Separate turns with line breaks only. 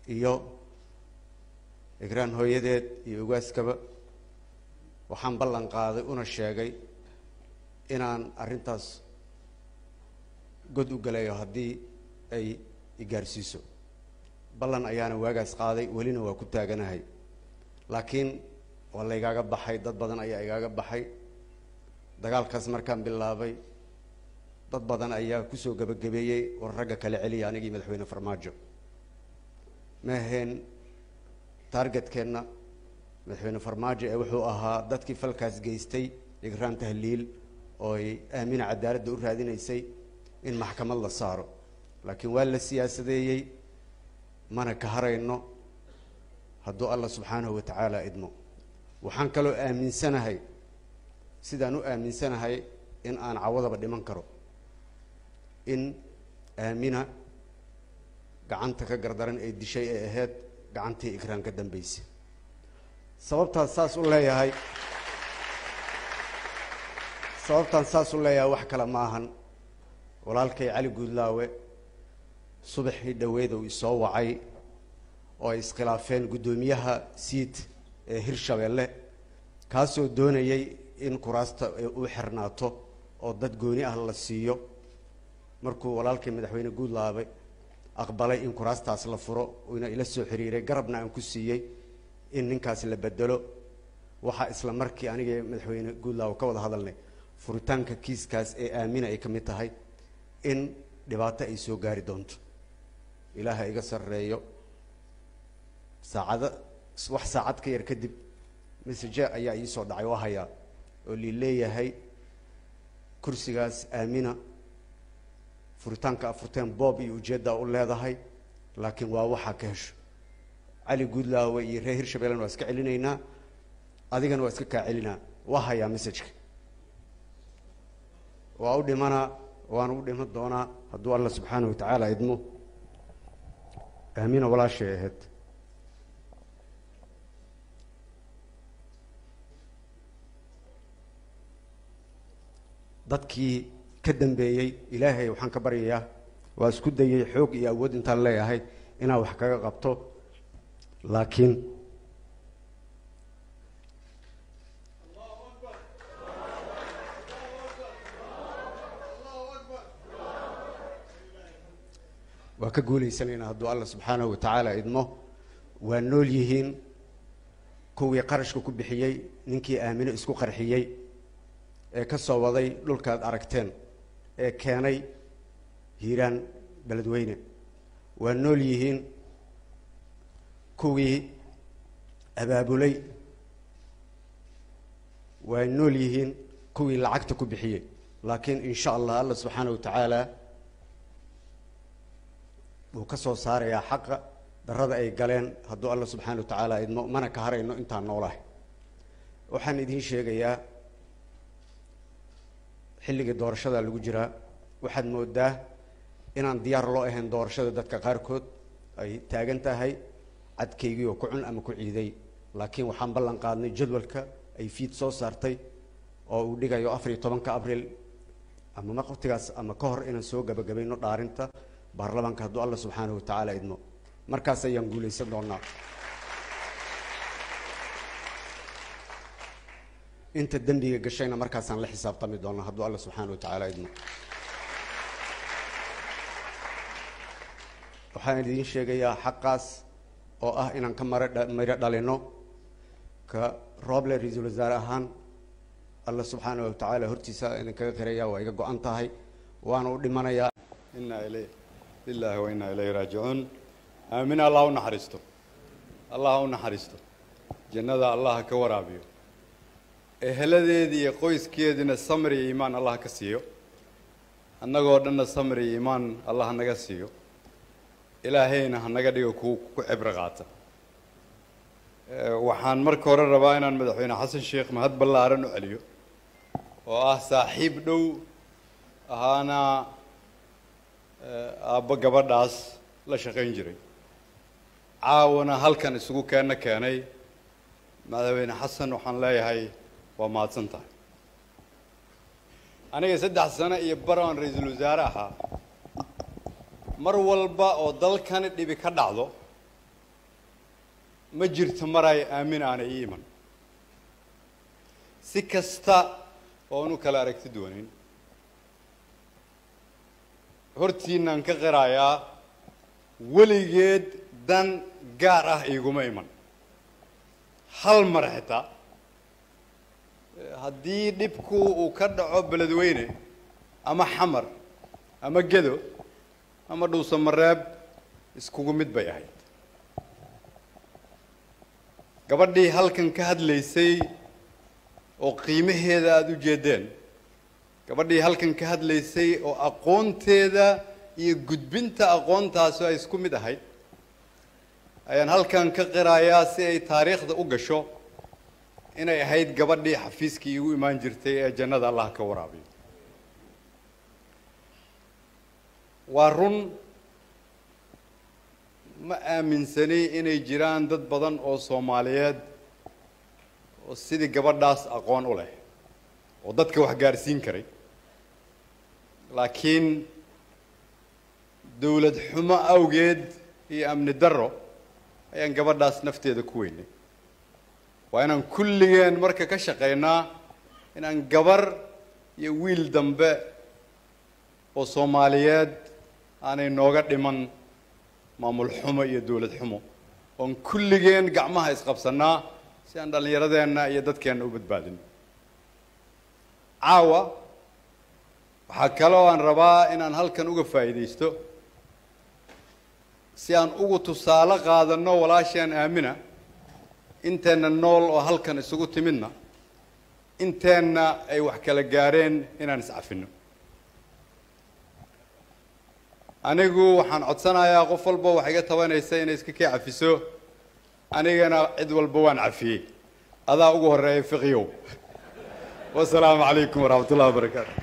iyo igraan hooyadeed iyo ugaaskaba waxaan ballan qaaday una sheegay inaan arrintaas god u galayo haddii ay igaarsiiso ballan ayaana waagaas qaaday welina waa ku taaganahay laakiin waa la igaaga baxay dad badan ayaa igaaga baxay dagaalkaas markaan bilaabay dad badan ayaa kusoo gebagabeeyey war ragga kale celiya anigii madaxweyne farmaajo ma ahayn taargetkeenna madaxweyne farmaajo ee wuxuu ahaa dadkii falkaas geystay igraan tahliil oo ay aamina cadaaladda u raadinaysay in maxkamad la saaro laakiin waa la siyaasadeeyey mana ka harayno hadduu allah subxaanahu wa tacaala idmo waxaan kaloo aaminsanahay sidaan u aaminsanahay in aan cawadaba dhiman karo in aamina gacanta ka gardaran ee dishay ee ahayd gacantii igraan ka dambeysay sababtaas saas u leeyahay sababtaan saas u leeyahay wax kale ma ahan walaalkay cali guudlaawe subaxii dhaweed uu isoo wacay oo ay iskhilaafeen guddoomiyaha siid ee hirshabeelle kaasoo doonayay in kuraasta u xirnaato oo dad gooni ah la siiyo markuu walaalkay madaxweyne guudlaabe aqbalay in kuraastaas la furo uuna ila soo xiriiray garabna aan ku siiyey in ninkaas la bedelo waxaa isla markii anigii madaxweyne guudlaawe ka wada hadalnay furitaanka kiiskaas ee aamina ay ka mid tahay in dhibaato ay soo gaari doonto ilaaha iga sarreeyo saacado wax saacad ka yar kadib message ayaa iisoo dhacay oo hayaa oo lii leeyahay kursigaas aamina furitaanka afurteen boob iyo ujeeddaa u leedahay laakiin waa waxaa ka hesho cali guudlaawe iyo reer hirshabeellena waa iska celinaynaa adigana waa iska kaa celinaa waa hayaa messageka waa u dhimanaa waana u dhiman doonaa hadduu allah subxaanahu wa tacaala idmo aamina walaashay ahayd dadkii ka dambeeyey ilaahay waxaan ka baryayaa waa isku dayay xoog iyo awood intaan leeyahay inaan wax kaga qabto laakiin waa ka guulaysanayna hadduu allah subxaanahu wa tacaala idmo waa nool yihiin kuwii qarashka ku bixiyey ninkii aamino isku qarxiyey ee ka soo waday dhulkaad aragteen ee keenay hiiraan beledweyne waa nool yihiin kuwii abaabulay waa nool yihiin kuwii lacagta ku bixiyey laakiin in sha allah allah subxaanahu wa tacaala wuu ka soo saarayaa xaqa darada ay galeen hadduu allah subxaana wa tacaala idmo mana ka harayno intaan noolahay waxaan idiin sheegayaa xilligii doorashada lagu jiraa waxaad moodaa inaan diyaar loo ahayn doorashada dadka qaarkood ay taagan tahay cadkaygii oo ku cun ama ku ciiday laakiin waxaan ballan qaadnay jadwalka ay fiid soo saartay oo uu dhigayo afar iyo tobanka abriil ama waqtigaas ama ka hor inaan soo gabagabayno dhaarinta baarlamaanka hadduu allah subxaanahu wa tacaala idmo markaas ayaan guulaysan doonaa inta dembiga gashayna markaasaan la xisaabtami doonaa hadduu allah subxaana wa tacaala idmo waxaan idiin sheegayaa xaqaas oo ah inaan ka mara miro dhalino ka rooble ra-iisul wasaare ahaan allah subxaanahu wa tacaala hortiisa idinkaga qiraya waa iga go-an tahay waana u dhimanayaa
inaa ilay lilaahi wa inaa ilayhi raajicuun aamin allah u naxariisto allah u naxariisto jannada allah ka waraabiyo eheladeedii iyo qoyskeediina samri iyo iimaan allah ka siiyo annagoo dhanna samri iyo iimaan allah hanaga siiyo ilaahayna hanaga dhigo ku ku cibro qaata waxaan marka hore rabaa inaan madaxweyne xasan sheekh mahad ballaaran u celiyo oo ah saaxiib dhow ahaana aabbo gabadhaas la shaqayn jiray caawana halkan isugu keenna keenay madaxweyne xasan waxaan leeyahay waa mahadsan tahay aniga saddex sano iyo bar aan ra-iisul wasaare ahaa mar walba oo dalkani dhibi ka dhacdo ma jirto maray aamin aanay ii iman si kasta oon u kala aragti duwanin hortiinaan ka qirayaa weligeed dan gaar ah iiguma iman hal mar xitaa haddii dhibku uu ka dhaco beledweyne ama xamar ama gedo ama dhuusamareeb iskugu mid bay ahayd gabadhii halkan ka hadlaysay oo qiimaheeda aada u jeedeen gabadhii halkan ka hadlaysay oo aqoonteeda iyo gudbinta aqoontaasi ay isku mid ahayd ayaan halkan ka qirayaa si ay taariikhda u gasho inay ahayd gabadhii xafiiskii igu imaan jirtay ee jannada allah ka waraabiyo waa run ma aaminsani inay jiraan dad badan oo soomaaliyeed oo sidii gabadhaas aqoon u leh oo dadka wax gaarsiin karay laakiin dowlad xumo awgeed iyo amni darro ayaan gabadhaas nafteeda ku weynay waa inaan kulligeen marka ka shaqaynaa inaan gabar iyo wiil dambe oo soomaaliyeed aanay nooga dhiman maamul xumo iyo dowlad xumo oon kulligeen gacmaha isqabsannaa si aan dhallinyaradeenna iyo dadkeenna u badbaadin caawa waxaa kaloo aan rabaa inaan halkan uga faa'iidaysto si aan ugu tusaale qaadanno walaasheen aamina inteenna nool oo halkan isugu timidna inteenna ay wax kala gaareen inaan iscafinno anigu waxaan codsanayaa qof walba wax iga tabanaysa inay iska kii cafiso anigana cid walba waan cafiyey adaa ugu horeeya fiqyow wasalaamu calaykum waraxmat ullahi wabarakaatu